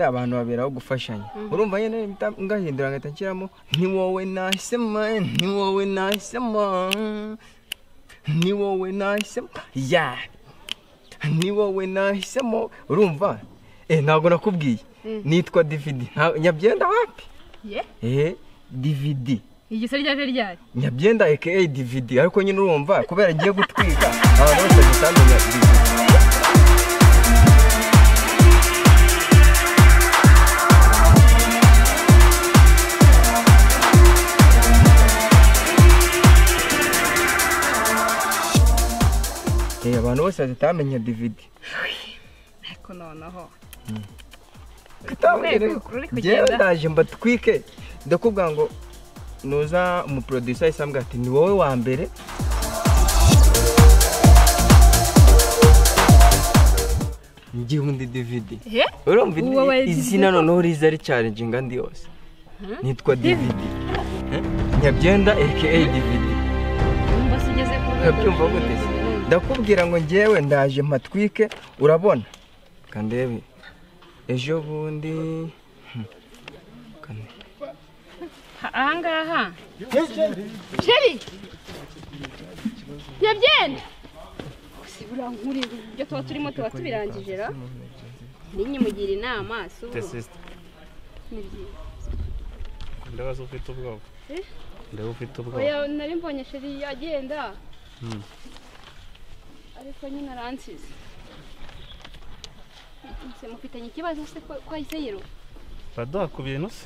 abantu baberaho gufashanya urumva nyine ngahindura ngahita nshyiramo ni wowe nahisemo ni wowe nahisemo ni wowe nahisemo ya ni wowe nahisemo urumva eh ntabwo nakubwiye nitwa dividi nyabyenda wapi Ye? eh dividi igisore ryaje ryari nyabyenda aka dividi ariko nyine urumva kubera agiye gutwika abantu bose batamenya dividi Eh, abantu bose batamenya dividi ariko noneho kutabwira Urwego ruri kugenda. njyewe ndaje mbatwike ndakubwira ngo nuza umuproducer ahise ambwira ati ni wowe wa mbere ngiye undi dividi he urumva Wowe ini- izina noneho riza ricaringinga ndi yose nitwa dividi Eh, nyabyenda aka dividi mbese ugeze ku urabyumva gute se ndakubwira ngo ngewe ndaje mpatwike urabona kandebe ejo bundi Hmm. Kandi- Ha- ahangaha sheri nyabyenda gusa burankurira ibyo tuba turimo tuba tubirangije ra ninyimugira inama si ubu tesisite ni byiza ndabaza ufite ubwoba Eh? ndeba ufite ubwoba oya nari mbonye sheri agenda Mm. ariko nyine aransize Ese mufitanye ikibazo se ko ko ahise yiruka uraduha ku bintu se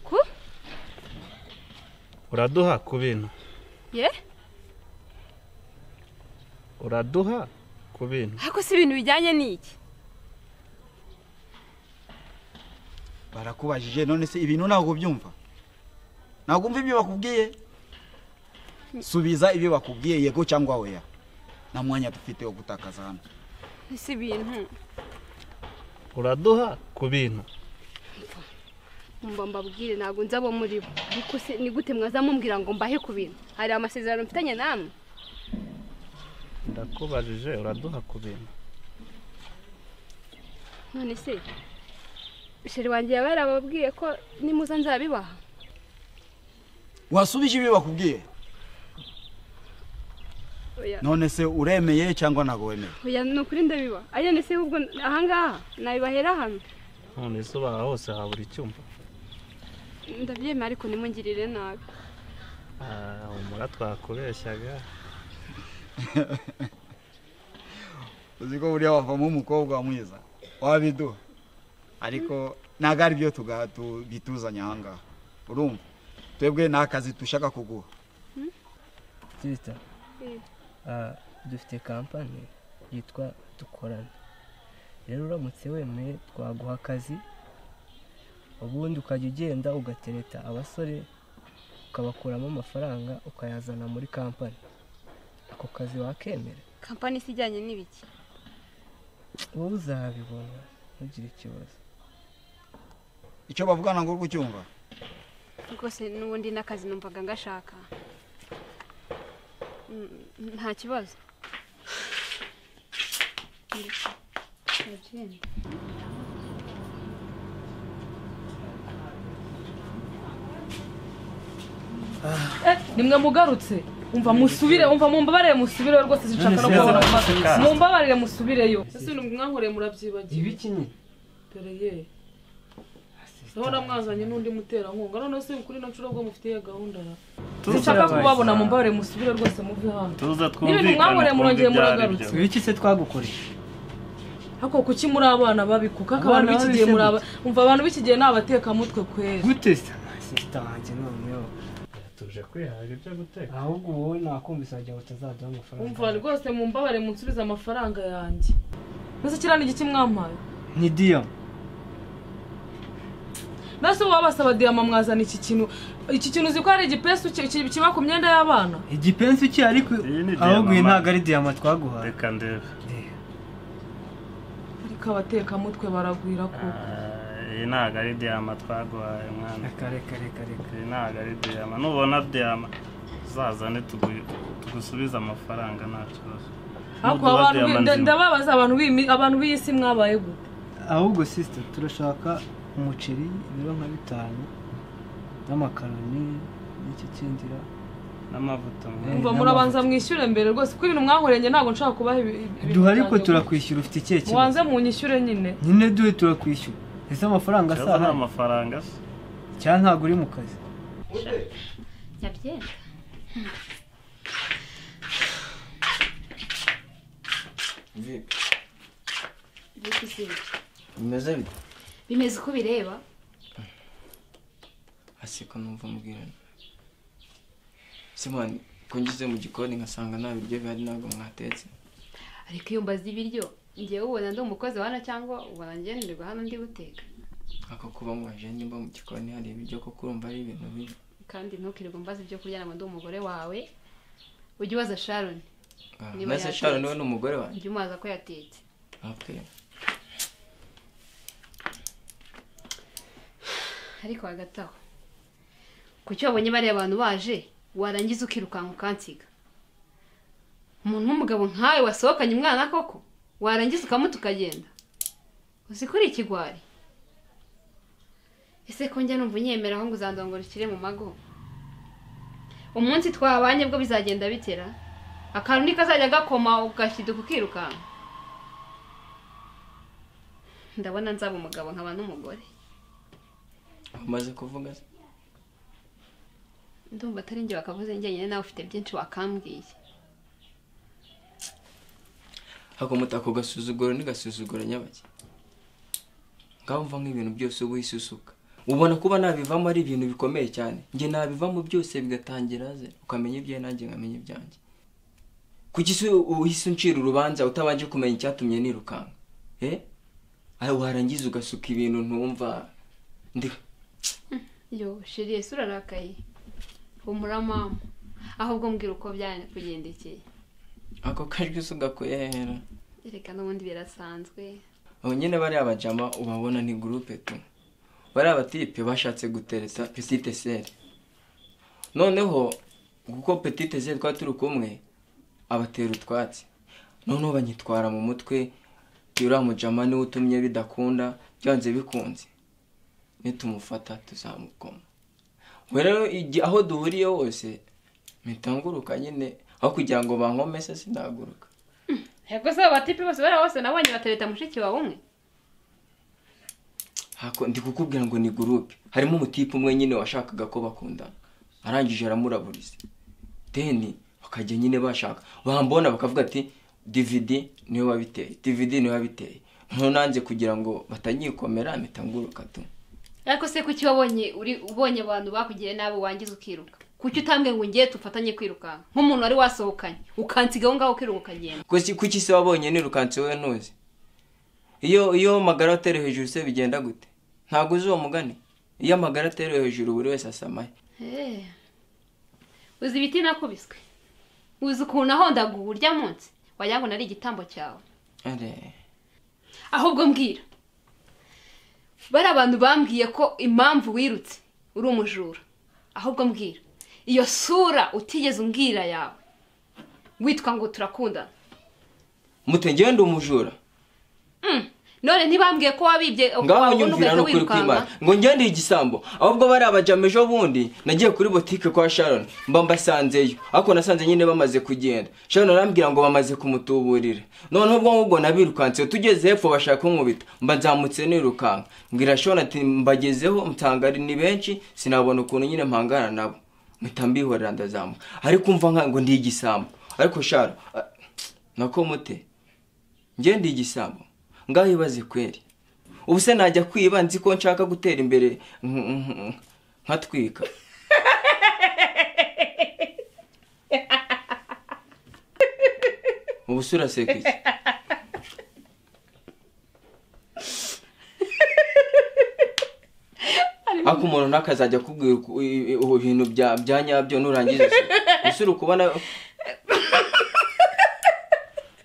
ku uraduha ku bintu ye uraduha ku bintu ariko si ibintu bijyanye n'iki barakubajije none se ibintu ntabwo ubyumva ntabwo umva ibyo bakubwiye subiza ibyo bakubwiye yego cyangwa oya nta mwanya dufite wo gutakaza hano si ibintu uraduha ku bintu mba mbabwire ntabwo nzi abo muri bo ariko se ni gute mwaza mumbwira ngo mbahe ku bintu hari amasezerano mfitanye namwe ndakubajije uraduha ku bintu none se sheri wanjye yaba yarababwiye ko nimuza nzabibaha wasubije ibyo bakubwiye oya none se uremeye cyangwa ntabwo wemeye oya ni ukuri ndabibaha ariko none se ahubwo ahangaha nabibahera hano none se ubaha hose habura icyumba ndabyemera ariko nimungirire nabi Ah, humura twakubeshyaga uzi ko buriya wavamo umukobwa mwiza wabiduha ariko ntabwo ari byo tuga- tu- bituzanye ahangaha urumva twebwe ni akazi dushaka kuguha sister Mm. ah, dufite kampani yitwa dukorane rero uramutse wemeye twaguha akazi ubundi ukajya ugenda ugatereta abasore ukabakuramo amafaranga ukayazana muri kampani ako kazi wakemera kampani se ijyanye n'ibiki wowe uzabibona ntugire ikibazo icyo bavugana ngo uri kucyumva rwose n'ubundi n'akazi numvaga ngashaka Mm, nta kibazo nimwe mugarutse umva musubire umva mumbabarire musubireyo rwose sinshaka no kubona mumbabarire musubireyo ese ibintu mwankoreye murabyibagiwe ibi kinyi dore ye urabona mwazanye n'undi muterankunga none se kuri ino nshuro ubwo mufitiye gahunda ra sinshaka kubabona mumbabarire musubire rwose muve hano tuza N'ibintu mwankoreye murongeye muragarutse. ibiki se twagukoreye ariko kuki muri abana babi kuko abantu Abana b'iki gihe muri aba babishe umva abantu b'iki gihe ni abatekamutwe kwera gute se sisita wanjye noneho tuje kwihaga ibyo guteka ahubwo wowe nakumvise wagira ngo utazaduha amafaranga umva rwose mumbabarire munsubize amafaranga yanjye mbese kiriya ni igiki mwampaye ni diyo nase ubu babasaba diyama mwazana iki kintu iki kintu uzi ko ari igipesu ki- ki- kiba ku myenda y'abana igipensi cye ariko Iyi ni ahubwo iyi diyama. ntabwo ari diyama twaguhaye reka ndebe ariko abatekamutwe baragwira ko Ah, iyi ntabwo ari diyama twaguhaye mwana reka reka reka reka iyi ntabwo ari diyama nubona diyama uzazane tugu- tugusubize amafaranga nta kibazo ariko Nuduha abantu diyama bi- nda- nzima. ndababaza abantu b'imi- abantu b'iyi si mwabaye gute ahubwo sisita turashaka umuceri ibiro nka bitanu n'amakaroni n'iki kindira n'amavuta Eh. mva murabanza mwishyure mbere rwose kuko ibintu mwankoreye ntabwo nshaka kubaha ibi- ibi- ibintu duha ariko byanjye. turakwishyura ufite ikihe kibazo mubanze munyishyure nyine nyine duhe turakwishyura ese amafaranga kibazo nta asaha mafaranga se cyangwa ntabwo uri mu kazi nyabyenda Vipi? bita izina Bimeze bite? bimeze uko bireba aseka numva mubwirana simani ko ngeze mu gikoni nkasanga nta biryo bihari ntabwo mwatetse ariko iyo mbaze ibiryo ngewe ubona ndi umukozi wa hano cyangwa ubona ngenderwa hano ndi buteka ako kuba mwaje nimba mu gikoni hari ibiryo kuko urumva ari ibintu bibi kandi ntukirirwe mbaza ibyo kurya ntabwo ndi umugore wawe ujye ubaza sharoni Ah, Niba maze yatetse. shara niwe ni umugore wanjye ujye umubaza ko yatetse okay. ariko hagati aho kuki wabonye bariya abantu baje warangiza ukirukanka ukansiga umuntu w'umugabo nkawe wasohokanye umwana koko warangiza ukamuta ukagenda uzi ko uri ikigwari ese ko njya numva unyemeraho ngo uzandongora ukire mu mago umunsi twabanye bwo bizagenda bitera akantu ni kazajya gakoma ugashiduka ukirukanka ndabona nzaba umugabo nkaba n'umugore umaze kuvuga se? ndumva atari njye bakavuze njyenyine nawe ufite byinshi wakambwiye hakomuta ako gasuzuguro n'igasuzuguro nyabake ngaho mva nk'ibintu byose uba wisusuka ubona kuba nabivamo ari ibintu bikomeye cyane njye nabivamo byose bigatangira ze ukamenya ibyawe nanjye nkamenya ibyanjye kuki se uhise uncira urubanza utabanje kumenya icyatumye nirukanka eh aho warangiza ugasuka ibintu ntumva ndi yo shiriye se urarakaye humura mama ahubwo mbwira uko byanakugendekeye ako kajwi se ugakwihera reka n'ubundi birasanzwe abo nyine bariya bajama ubabona ni gurupe tu bariya batipe bashatse gutereta petite sere noneho kuko petite sere twari turi kumwe abatera utwatsi noneho banyitwara mu mutwe uriya mujama niwe utumye bidakunda byanze bikunze nitumufata tuzamukoma ubwo rero igi- aho duhuriye hose mpita nguruka nyine aho kugira ngo bankomese sinaguruka yego se abo batipi bose bariya bose nabonye batereta mushiki wawe umwe Hako, ndi kukubwira ngo ni gurupe harimo umutipe umwe nyine washakaga ko bakundana arangije aramuraburiza deni bakajya nyine bashaka bambona bakavuga ati dividi niwe wabiteye dividi niwe wabiteye noneho nanze kugira ngo batanyikomera mpita nguruka tu ariko se kuki wabonye uri ubonye abantu bakugiriye nabi wangiza ukiruka kuki utambwe ngo ngiye tufatanye kwirukanka nk'umuntu wari wasohokanye ukansiga aho ngaho ukiruka ukagenda kuki kuki se wabonye nirukanse wowe ntuzi iyo iyo amagara atereye hejuru se bigenda gute ntabwo uzi uwo mugani iyo amagara atereye hejuru buri wese asamaye Eh, uzi ibiti nakubiswe uzi ukuntu ahondaguwe urya munsi wagira ngo nari igitambo cyawe Are. ahubwo mbwira bari abantu bambwiye ko impamvu wirutse uri umujura ahubwo mbwira iyo sura utigeze umbwira yawe witwa ngo turakundana mute ngewe ndi umujura Mm, none ntibambwiye ko wabibye ngaho wabona nyumvira ugahita no kuri kwimana ngo njye ndi igisambo ahubwo bariya bajama ejo bundi nagiye kuri botike kwa sharon mba mbasanzeyo ariko nasanze nyine bamaze kugenda sharon arambwira ngo bamaze kumutuburira noneho ubwo ngubwo nabirukanse tugeze hepfo bashaka kunkubita mba nzamutse nirukanka mbwira sharon ati mbagezeho nsanga ari ni benshi sinabona ukuntu nyine mpangana nabo mpita mbihorera ndazamuka ariko umva nka ngo ndi igisambo ariko sharon ah, nako mute njye ndi igisambo ngaho ibaze kweri ubu se najya kwiba nzi ko nshaka gutera imbere nk- nk- nkatwika ubu se uraseka iki ariko umuntu ntakazajya akubwira uku- i- i- ubu bintu bya bya nyabyo nurangiza se ese uri kubona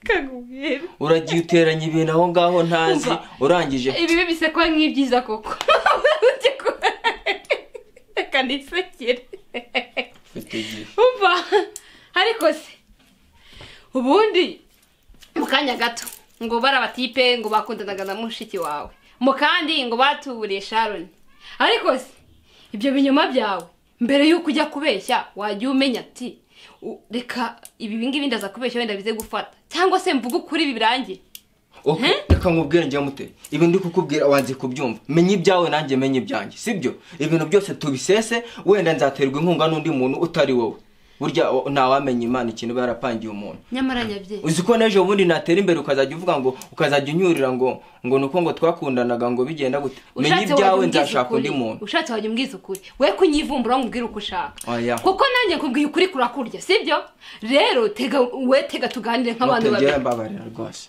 kakubwira uragiye uteranya ibintu aho ngaho ntazi urangije ibibi bisekwa nk'ibyiza koko reka nisekere Mfite igihe. umva ariko se ubundi mu kanya gato ngo barabatipe ngo bakundanaga na mushiki wawe mu kandi ngo batuburiye sharoni ariko se ibyo binyoma byawe mbere y'uko ujya kubeshya wajya umenya ati "U- reka ibi ngibi ndaza kubeshya wenda bize gufata cyangwa se mvuge ukuri ibi birangiye Okay, reka nkubwire njya mute ibi ndi kukubwira wanze kubyumva menya ibyawe nanjye menya ibyanjye sibyo ibintu byose tubisese wenda nzaterwa inkunga n'undi muntu utari wowe burya o- ntawamenya imana ikintu iba yarapangiye umuntu nyamara nyabyeyi uzi ko n'ejo bundi natera imbere ukazajya uvuga ngo ukazajya unyurira ngo ngo ni uko ngo twakundanaga ngo bigenda gute menya Ushatse ibyawe wajya umbwiza nzashaka undi ukuri. muntu ushatse wajya umbwiza ukuri we kunyivumbura ngo umbwire uko ushaka Oya. kuko nanjye nkubwiye ukuri kurakurya sibyo rero tega we tega tuganire nk'abantu ntutegere babiri mbabarira rwose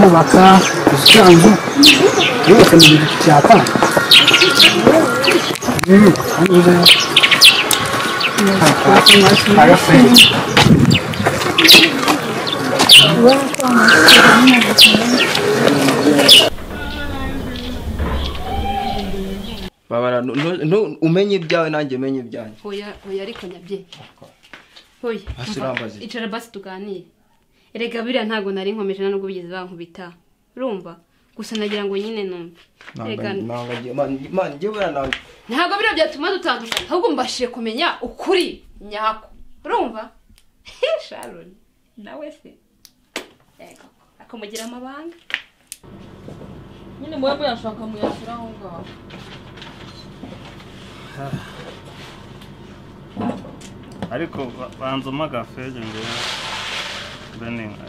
kubaka ikirango yubatse mu gihe cya kane mbabarira nu- nu- nu- umenye ibyawe nanjye menye ibyanjye oya oya ariko nyabyeyi oya Hasi urambaze. icara basi tuganire erega biriya ntabwo nari nkomeje nubwo bigeze bankubita urumva gusa nagira ngo nyine numve Erega- imana igihe werananga ntabwo biriya byatuma dutandukana ahubwo mbashije kumenya ukuri nyako urumva sharon nawe se yego akamugira amabanga nyine muba muyashaka muyashyira aho ngaho ariko ba- banza umpa agafege ngewe mbe ninka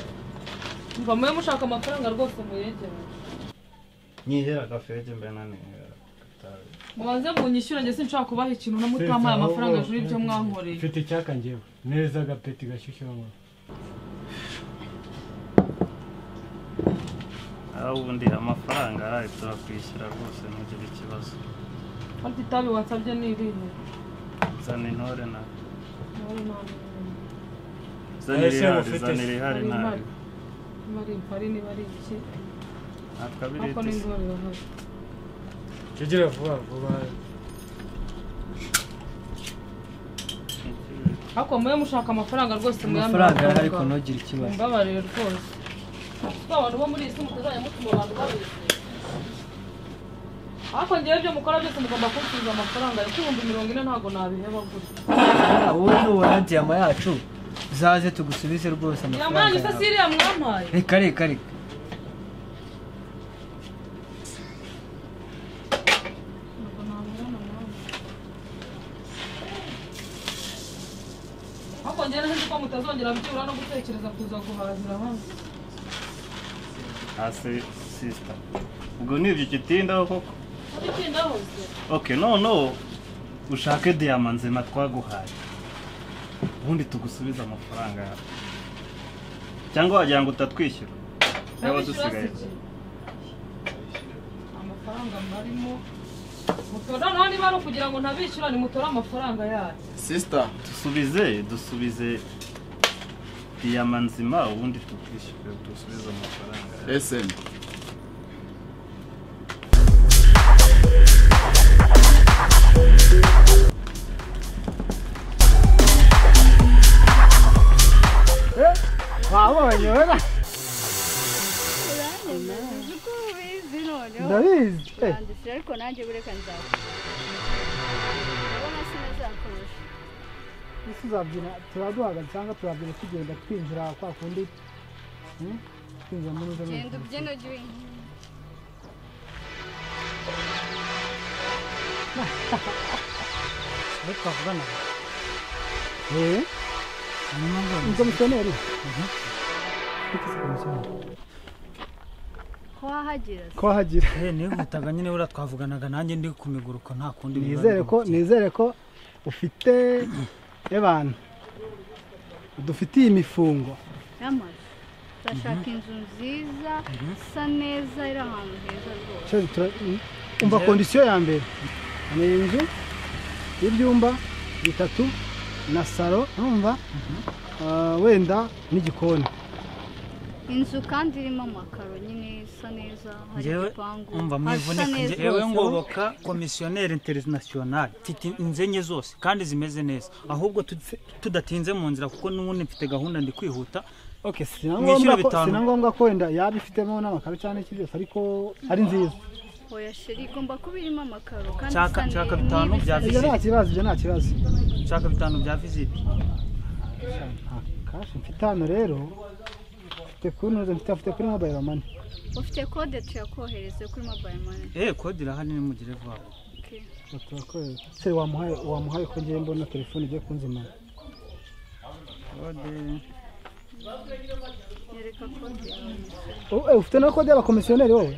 mva mube mushaka amafaranga rwose muyegere nyihera agafege mbe nanihera gatabi mubanze munyishyura njye sinshaka kubaha ikintu na mutamaye amafaranga hejuru y'ibyo mwankoreye mfite icyaka ngewe neza agapeti gashyushye wanywera aho ubundi amafaranga araye turakwishyura rwose ntugire ikibazo ariko itabi watsabye ni irihe zana intore nawe Nawe nta n'imwe. zana Ese irihari mufite zana se? irihari Hari nawe impari. Niba ari impari niba ari iki ntabwo abiriti ariko n'indwara irahari jyegera vuba vuba ariko mube mushaka amafaranga rwose muyambara amafaranga arahari ariko ntugire ikibazo mbabarire rwose kuko abantu bo muri iyi si mutazajya mutuma abantu babeshya ariko ngewe ibyo mukora byose mugomba kunsubiza amafaranga ariko ibihumbi mirongo ine ntabwo nabiheba gutya wowe nubona diyama yacu uzaze tugusubize rwose amafaranga yamanyu se si yawe iriya mwampaye reka reka reka ariko ngewe nzi ko mutazongera byibura no gutekereza kuza guhahira hano hasi sisita ubwo ni ibyo ugitindaho koko arikinda hose ok noneho ushake diyama nzima twaguhaye ubundi tugusubize amafaranga yawe cyangwa wagira ngo utatwishyura yaba dusigaye amafaranga mbarimo mutora naho niba ari ukugira ngo ntabishyura nimutore amafaranga yacu sisita dusubize dusubize diyama nzima ubundi tukwishyura dusubize amafaranga yawe. eseni wabonye wera uzi ko ubizi noneho ndabizi Eh, urandisira ariko nanjye bureka nzakora urabona sinazakoresha isi uzabyina turaduhaga cyangwa turabyina tugenda twinjira kwa kundi hmm? twinjira muri zo genda ubyino jya aho twavugana eee nizo mukeneye ko wahagera se ko hagira nihutaga nyine buriya twavuganaga nanjye ndi ku miguruko nta kundi biba nizere ko bimutse. nizere ko ufite abantu dufitiye imifungo yamaze turashaka inzu nziza isa neza iri ahantu heza rwose Cyo tura- umva kondisiyo ya mbere ni inzu y'ibyumba bitatu na salo urumva Ah, wenda n'igikoni inzu kandi irimo amakaro nyine isa neza hari Njyewe igipangu umva hasa mwivunika neza njye ewe rwose ngoboka komisiyoneri interinasiyonari mfite inzenye zose kandi zimeze neza ahubwo tu- tudatinze mu nzira kuko n'ubundi mfite gahunda ndi kwihuta okay sina Mwishyura ngombwa ko bitanu. sina ngombwa ko wenda yaba ifitemo n'amakaro cyane n'ikindi cyose ariko ari nziza oya sheri igomba kuba irimo amakaro kandi Nshaka- isa neza nshaka bitanu bya ibyo Visite. nta kibazo ibyo nta kibazo nshaka bitanu bya viziti nta kashi mfite hano rero mfite kuri noze mfite mfite kuri mobayiro mani ufite kode tuyakohereze kuri mobile money eee kode irahari nimugire vuba vuba. Okay. turakorera se wamuhaye wamuhaye ko ngiye mbona telefone igiye kunzimana kode Nyereka kode Oh, eh, ufite na kode y'abakomisiyoneri wowe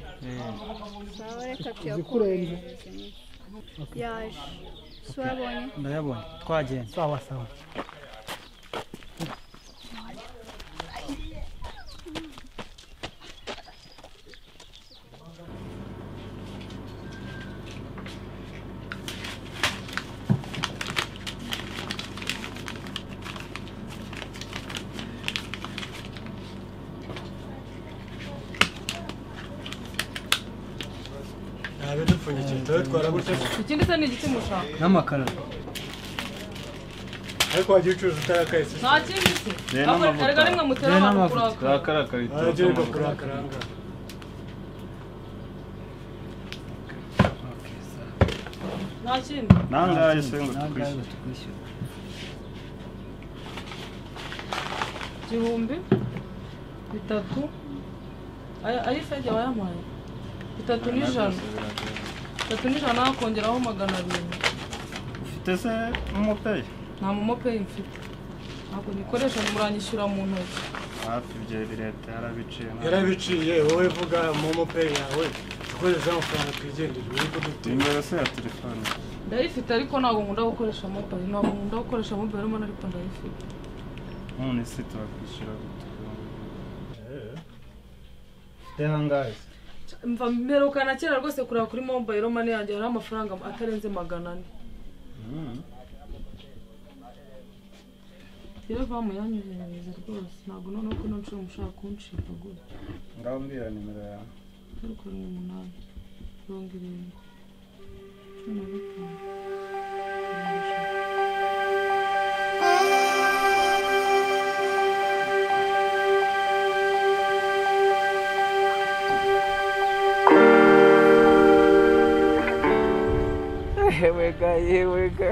sawa reka Zikurenze. tuyakohereze yaje si wabonye ndayabonye twagenda sawa sawa ikindi se ni igiti mushaka n'amakara nta kindi se Rero ahubwo n'amavuta. erega nimwe mutera Rero abantu n'amavuta. kurakara turakara karituza nta kindi nangahe se ngo nangahe tukwishyure batukwishyura igihumbi bitatu aya aya fege wayampaye bitatu n'ijana bitatu n'ijana hakongeraho magana arindwi ufite se umupeyi nta momopeyi mfite ntabwo nyikoresha muranyishyura mu ntoki hafi ibyo leta yarabiciye yarabiciye wowe vuga momo pay yawe dukoresha amafaranga twigendera uri kudute nimero se ya telefone ndayifite ariko ntabwo nkunda gukoresha mobayiro ntabwo nkunda gukoresha mobayiro mbona ariko ndayifite none se turakwishyura gute dehangahe mva mperukana kera rwose kureba kuri mobayiro mani yanjye hariho amafaranga atarenze magana ane rero vamu yanyuhereza rwose ntabwo noneho ko nacuro mushaka kunshipa gutya ngaho mbwira nimero yawe zeru karindwi umunani mirongo irindwi cumi na gatanu mirongo ijana. yewega yewega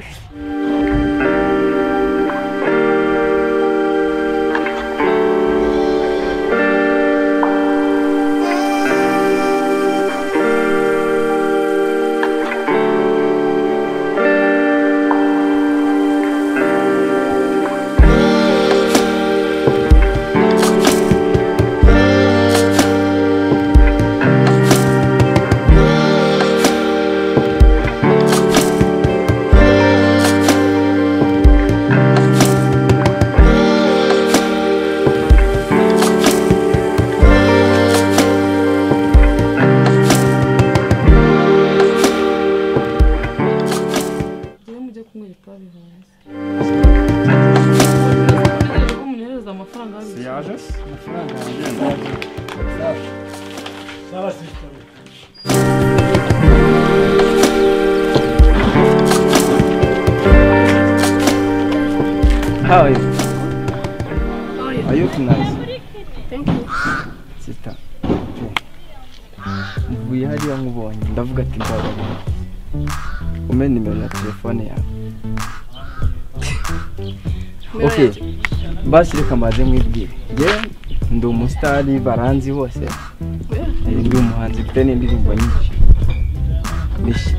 Njyewe mujye kunywera itabi hanze Muritegereje ko munyohereza amafaranga si y'ibiciro. yaje se amafaranga yagendaje How are you? Are you nice? Sita. Mvuye hariya nkubonye ndavuga ati ndabona. Umpe nimero ya telefone yawe. Okay. Basi reka maze mwibwire. Nge ndi umusitari baranzi bose. Eh, Ndi umuhanzi mfite n'indirimbo nyinshi.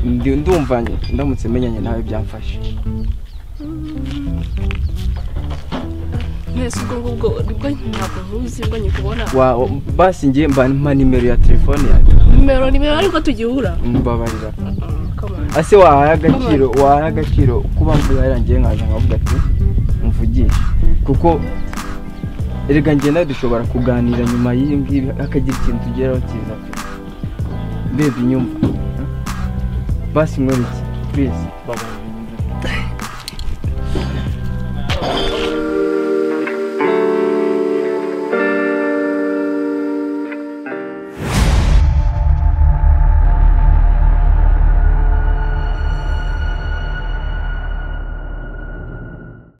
ndi- ndumva njye ndamutse menyanye nawe byamfasha mwese ubwo ngubwo nibwo ntabwo ntuzi ngo nyikubona Wa- wa- basi njye mba mpa nimero ya telefone yanjye nimero nimero ariko tugihura mbabarira Come on. ase wahaye agaciro wahaye agaciro kuba mvugarira njye nkaza nkavuga ati mvugishe kuko erega njye nawe dushobora kuganira nyuma y'ibi ngibi hakagira ikintu tugeraho cyiza pe bebi nyumva basi nkore iki please